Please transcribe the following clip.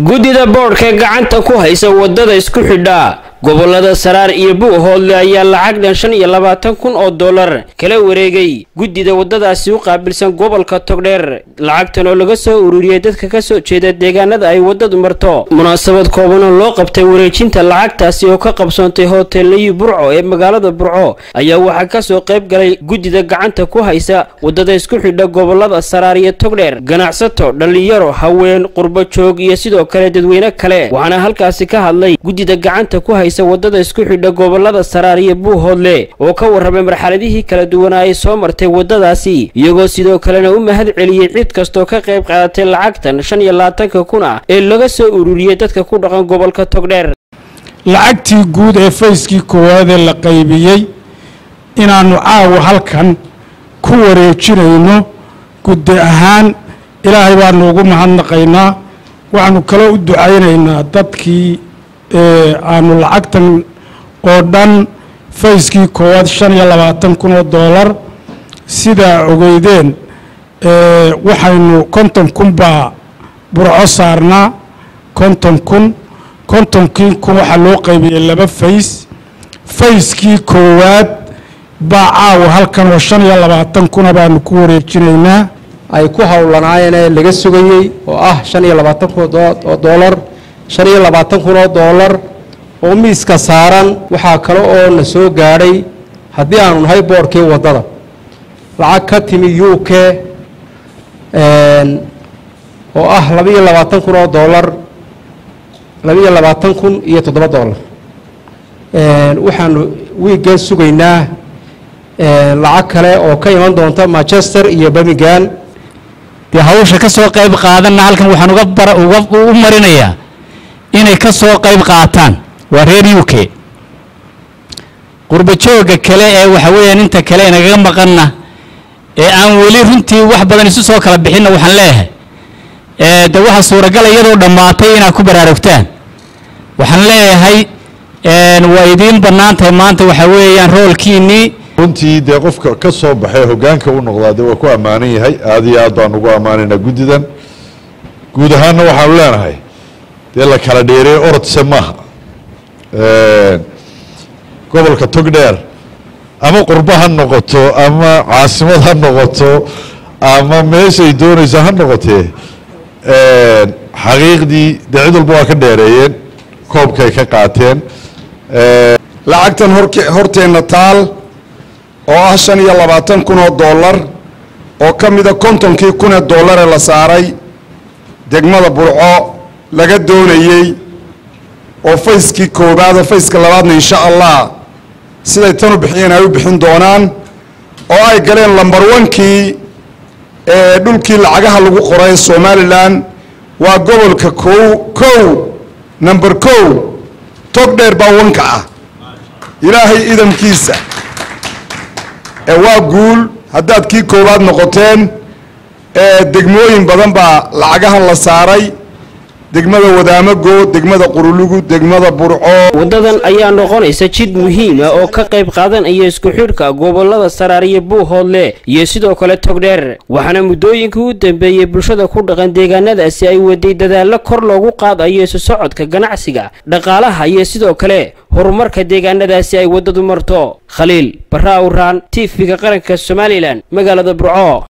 guddida boodhka gacanta ku haysa wadada isku xidha gobolada saraar iyo buuhoodle ayaa lacag dhan shan iyo labaatan kun oo dollar kala wareegay guddida waddadaasi u qaabilsan gobolka togdheer lacagtan oo laga soo ururiyey dadka ka soo jeeda deegaanada ay waddadu marto munaasabad kooban oo loo qabtay wareejinta lacagtaasi oo ka qabsoontay hoteelayi burco ee magaalada burco ayaa waxaa kasoo qayb galay guddida gacanta ku haysa waddada isku xidha gobolada saraar iyo togdheer ganacsato dhallinyaro haween qurbo joog iyo sidoo kale dadweyne kale waxaana halkaasi ka hadlay guddida gacanta ku haysa wadada isku xidha gobolada saraar iyo buuhoodle oo ka warramay marxaladihii kala duwanaa ay soo martay waddadaasi iyagoo sidoo kalena u mahad celiyey cid kastoo ka qayb qaadatay lacagtan shan iyo labaatanka kun ah ee laga soo ururiyey dadka ku dhaqan gobolka togdheer lacagtii guud ee fayskii koowaadee la qaybiyey inaannu caawa halkan ku wareejinayno guddi ahaan ilaahay baanu ugu mahadnaqaynaa waxaanu kaloo u ducaynaynaa dadkii aanu lacagtan oo dhan fayskii koowaad shan iyo labaatan kun oo doolar sidaa ogeydeen waxaynu konton kun baa burco saarnaa konton kun kontonkii kun waxaa loo qaybiyey laba fays fayskii koowaad baa caawa halkan oo shan iyo labaatan kuna baanu ku wareejinaynaa ay ku howlanaayeen ee laga sugayey oo ah shan iyo labaatan kun oo doolar shan iyo labaatan kun oo doolar oo miiska saaran waxaa kale oo na soo gaadhay haddii aanu nahay boodhkii waddada lacag ka timi u k oo ah labaiyo labaatan kun oo doolar labaiyo labaatan kun iyo toddoba doolar waxaanu wiiggan sugaynaa lacag kale oo ka iman doonta manchester iyo birmingham dee hawsha ka soo qayb qaadanna halkan waxaan uga u marinayaa inay ka soo qayb qaataan waa reer u k qurba joogga kale ee waxa weeyaan inta kale inagaga maqanna ee aan weli runtii wax badan isu soo kala bixinna waxaan leeyahay de waxa suuragala iyadoo dhammaatay inaad ku baraarugtaan waxaan leeyahay waa idiin bannaan tahay maanta waxa weeyaan roolkiinnii runtii dee qofka ka soo baxay hoggaanka u noqdaa dee waa ku ammaanan yahay aada iyo aad baan ugu ammaanaynaa guddidan guud ahaanna waxaanu leenahay dee la kala dheereey orodse maaha gobolka togdheer ama qurbo ha noqoto ama caasimad ha noqoto ama meeshay doonaysa ha noqotee xaqiiqdii dee cid walba waa ka dheereeyeen koobkay ka qaateen lacagtan horteenna taal oo ah shan iyo labaatan kun oo dollar oo ka mida kontonkii kun ee doollaree la saaray degmada burco laga doonayey oo fayskii koobaada fayska labaadna insha allah siday tan u bixiyeen ay u bixin doonaan oo ay galeen lambar wankii ee dhulkii lacagaha lagu qoray somalilan waa gobolka kow kow number kow tog dheer baa wanka ah ilaahay idamkiisa ee waa guul haddaad kii koowaad noqoteen ee degmooyin badan baa lacagahan la saaray degmada wadaamago degmada qurulugu degmada burco waddadan ayaa noqonaysa jid muhiima oo ka qayb qaadanaya isku xidhka gobolada saraar iyo buuhoodle iyo sidoo kale togdheer waxaana muddooyinkii u dambeeyey bulshada ku dhaqan deegaanadaasi ay waday dadaallo kor loogu qaadayo isu socodka ganacsiga dhaqaalaha iyo sidoo kale horumarka deegaanadaasi ay waddadu marto khaliil barra awraan tv-ga qaranka somalilan magaalada burco